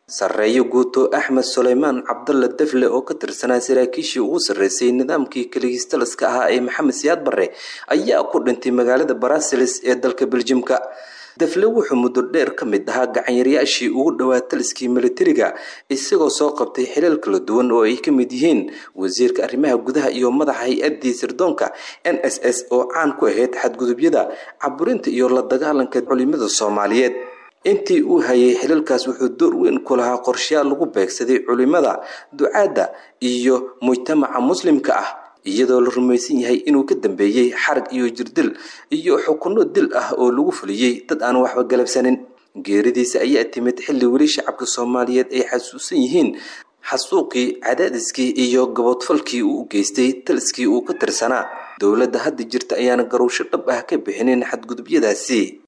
sarreeyo guuto axmed suleymaan cabdalla defle oo ka tirsanaa saraakiishii ugu sarreysay nidaamkii kaligiistaliska ahaa ee maxamed siyaad barre ayaa ku dhintay magaalada barasilis ee dalka beljimka defle wuxuu muddo dheer ka mid ahaa gacanyareyaashii ugu dhowaa taliskii militariga isagoo soo qabtay xilal kala duwan oo ay ka mid yihiin wasiirka arrimaha gudaha iyo madaxa hay-addii sirdoonka n s s oo caan ku ahayd xadgudubyada caburinta iyo la dagaalanka culimada soomaaliyeed intii uu hayay xilalkaas wuxuu door weyn ku lahaa qorshayaal lagu beegsaday culimada ducaadda iyo mujtamaca muslimka ah iyadoo la rumaysan yahay inuu ka dambeeyey xarag iyo jirdil iyo xukunno dil ah oo lagu fuliyey dad aan waxba galabsanin geeridiisa ayaa timid xilli weli shacabka soomaaliyeed ay xasuusan yihiin xasuuqii cadaadiskii iyo gabodfalkii uu u geystay taliskii uu ka tirsanaa dowladda hadda jirta ayaana garowsho dhab ah ka bixinin xadgudubyadaasi